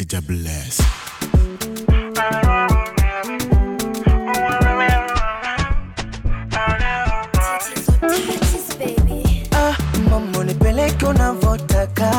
Niger Bless. Ah, mambo nipeleke unavotaka,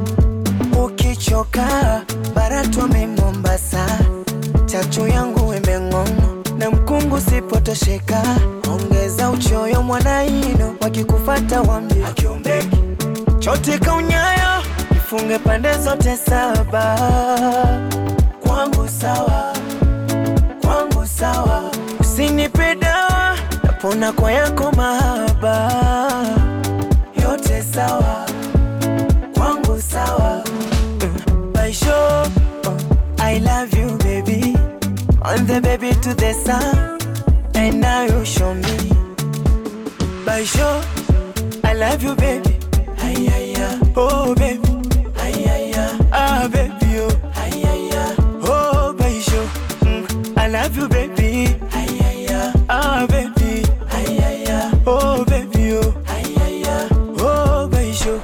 ukichoka baratwame Mombasa, chachu yangu imeng'ong'o na mkungu sipotosheka, ongeza uchoyo mwanaino, wakikufata wambie akiombeki chote kaunyayo, ifunge pande zote saba, kwangu sawa, kwangu sawa, usinipe dawa, napona kwa yako mahaba yote sawa, kwangu sawa. Mm, Baisho, oh, I love you baby, on the baby to the sun, and now you show me. Baisho, I love you baby, ay ay ay, oh baby, ay ay ay, ah baby oh, ay ay ay, oh Baisho, mm, I love you baby, ay ay ay, ah baby, ay ay ay, oh baby oh, ay ay ay, oh Baisho.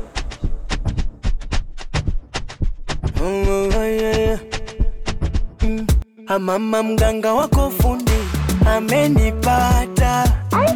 Mm, ay, ay, ay. Mm, ah, Mama mganga wako fundi amenipata,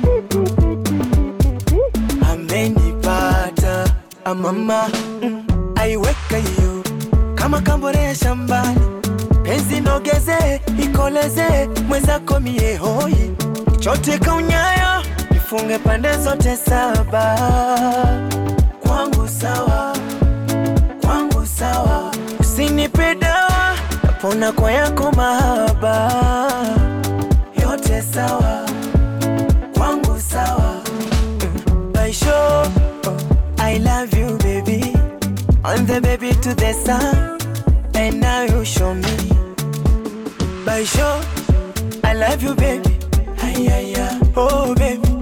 amenipata. Ah, Mama mm, aiweka hiyo kama kambore ya shambani, penzi nogeze ikoleze mwenzako mie hoi, chote kaunyayo ifunge pande zote saba, kwangu sawa kwangu sawa, usinipe dawa, napona kwa yako mahaba, yote sawa, kwangu sawa. Mm, Baisho, oh, I love you baby, on the baby to the sun, and now you show me. Baisho, I love you baby, ay ay ay, oh baby,